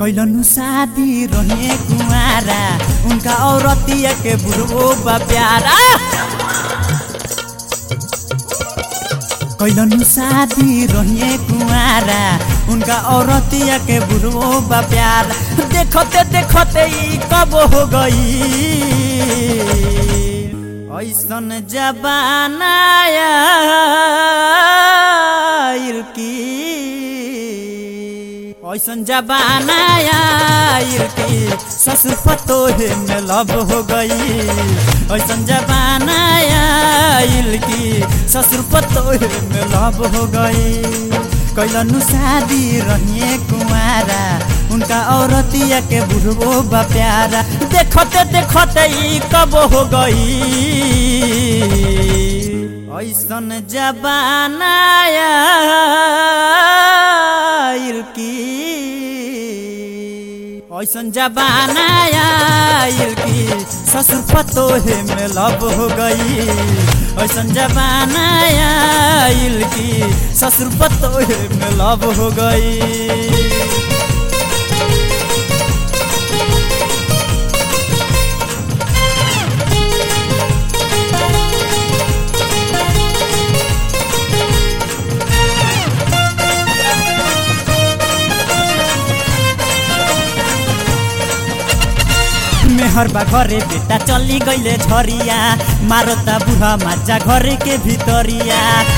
कैलनु शादी रहे कुमारा उनका औरतिया के बुढ़ो बा प्यारा कैलनु शादी रहे कुमारा उनका औरतिया के बुढ़ो बा प्यार देखते देखते ई कब हो गई ऐसन जबाना आइल की ऐसन जबाना आइल की ससुर पतोहे में लब हो गई ऐसन जबाना आइल की ससुर पतोहे में लब हो गई कैलनु शादी रहिए कुमारा उनका औरतिया के बुढ़बो बा प्यारा देखते देखते ई कब हो गई ऐसन जबाना आइल की ऐसन जबाना आइल की ससुर पतोहे में लब हो गई ऐसन जबाना आइल की ससुर पतोहे में लब हो गई मेहर बा घरे बेटा चली गईले झरिया मारता बुढ़ा माजा घरे के भितरिया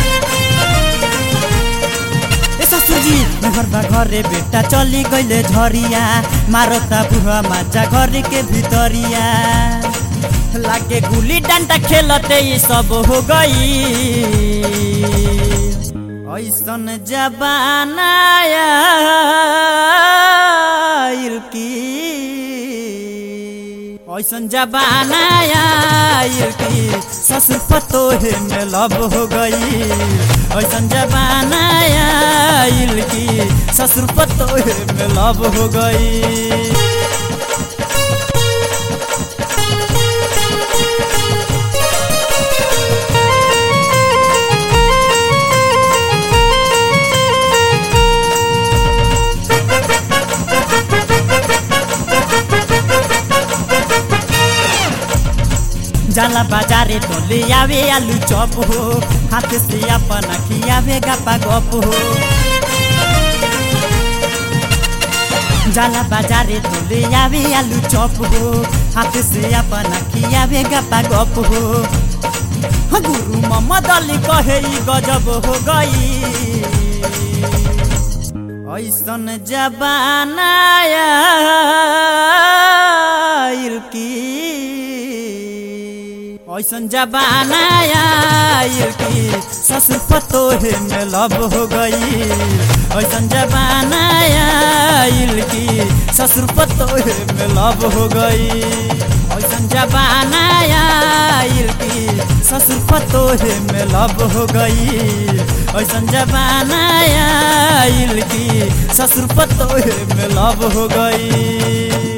ए ससुरजी मेहर बा घरे बेटा चली गईले झरिया मारता बुढ़ा माजा घरे के भितरिया लागे गुली डंडा खेलते ये सब हो गई ऐसन जबाना आइल की ऐसन जबाना आइल की ससुर पतोहे में लब हो गई ऐसन जबाना आइल की ससुर पतोहे में लब हो गई जाला बाजारे तो ले आवे आलू चॉप हो हाथ से अपना खियावे गपा गप हो जाला बाजारे तो ले आवे आलू चॉप हो हाथ से अपना खियावे गपा गप हो गुरु मोहम्मद अली कहे ई गजब हो गई ऐसन जबाना आइल की ऐसन जबाना आइल की ससुर पतोहे में लब हो गई ऐसन जबाना आइल की ससुर पतोहे में लब हो गई ऐसन जबाना आइल की ससुर पतोहे में लब हो गई ऐसन जबाना आइल की ससुर पतोहे में लब हो गई